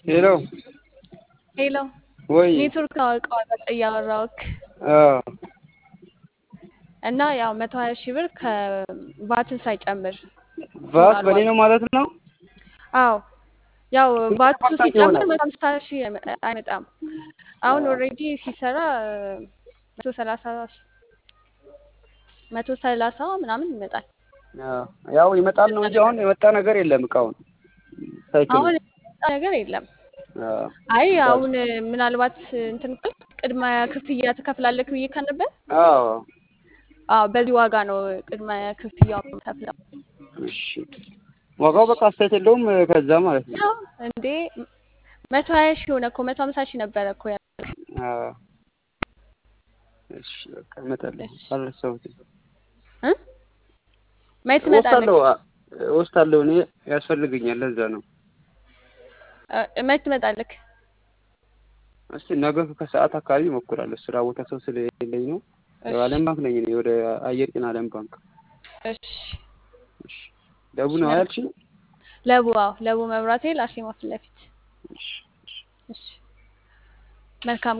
ሄሎ ሄሎ ወይ ኔትወርክ አውቀዋል እያወራሁክ አዎ እና ያው መቶ ሀያ ሺህ ብር ከቫትን ሳይጨምር ቫት በኔ ነው ማለት ነው። አዎ ያው ቫቱ ተመጣጣኝ ሲጨምር ይሆናል። መቶ ሀምሳ ሺህ አይመ- አይመጣም። አሁን ኦልሬዲ ሲሰራ መቶ ሰላሳ መቶ ሰላሳ ምናምን ይመጣል። አዎ፣ ያው ይመጣል ነው እንጂ አሁን የመጣ ነገር የለም እቃውን ሳይክል አሁን የመጣ ነገር የለም። አዎ አይ አሁን ምናልባት እንትን ካልክ ቅድመ ክፍያ ትከፍላለህ ብዬ ነበር። አዎ አዎ በዚህ ዋጋ ነው ቅድመ ክፍያው የምከፍለው። እሺ ዋጋው በቃ አስተያየት የለውም ከዛ ማለት ነው። ያው እንዴ መቶ ሀያ ሺህ ሆነ እኮ መቶ ሀምሳ ሺህ ነበረ እኮ ያ አዎ እሺ በቃ እመጣለሁ። እሺ። አልረሳሁትም። እ መች ትመጣለህ? እወስዳለሁ አ- እወስዳለሁ እኔ ያስፈልገኛል። ለዛ ነው እ መች ትመጣለህ? እስቲ ነገ ከሰዓት አካባቢ እሞክራለሁ። ስራ ቦታ ሰው ስለሌለኝ ነው። እሺ አለም ባንክ ነኝ እኔ ወደ አየር ጤና አለም ባንክ። እሺ እሺ ደቡ ነው ያልሽኝ? ለቡ አዎ ለቡ መብራቴ ላሽማ ፊት ለፊት እሺ እሺ እሺ መልካም